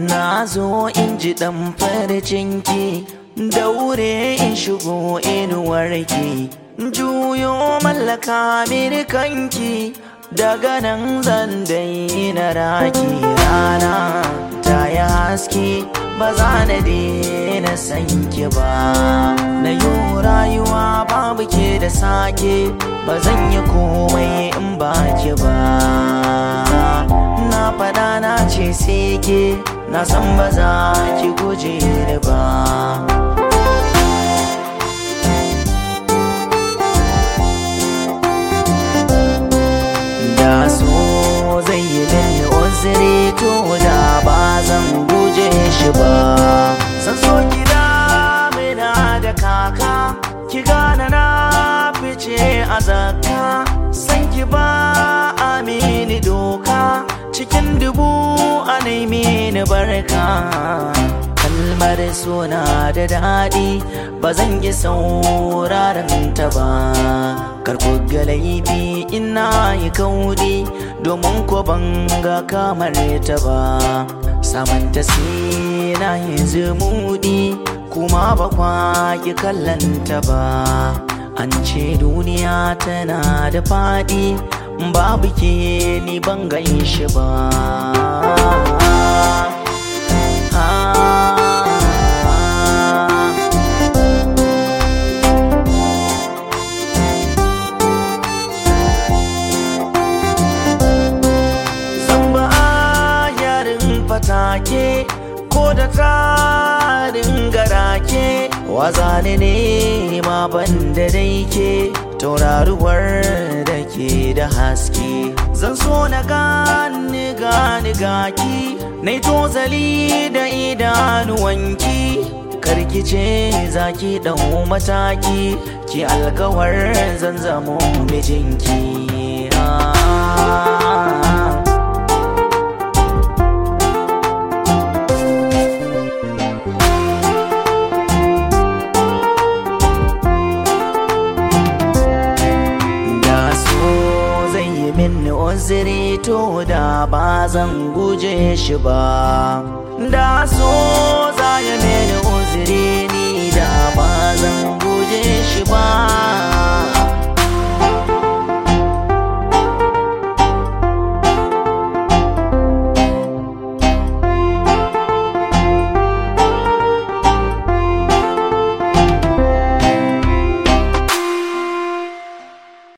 na zo in ji ɗan farcinki daure in shigo inuwarki juyo mallaka mini kanki daga nan zan daina raki rana ta yi haske ba za na daina sanki ba na yi rayuwa babu ke da sake ba zan yi komai in ba ki ba na faɗa na ce sai ke na san ba za ki guje ni ba da so zai yi mini uzuri to da ba zan guje shi ba san so gida mina da kaka ki gane na fice a zakka san ki ba amini doka cikin dubu a nemi ni barka kalmar suna da daɗi ba zan yi sauraron ta ba karku ga laifi ina yi kaudi domin ko ban ga kamar ta ba samanta na yi zumudi kuma ba kwa ki kallanta ba an ce duniya tana da faɗi babu ke ni ban gan shi ba Zamba yarin fatake ko da tarin garake wazane ne ma ban da daike tauraruwar da ke da haske zan so na gani gani gaki na tozali da idanuwanki karkice zaki ɗau mataki ki alkawar zan zamo mijinki ah. da so zai yi min uzuri to da ba zan guje shi ba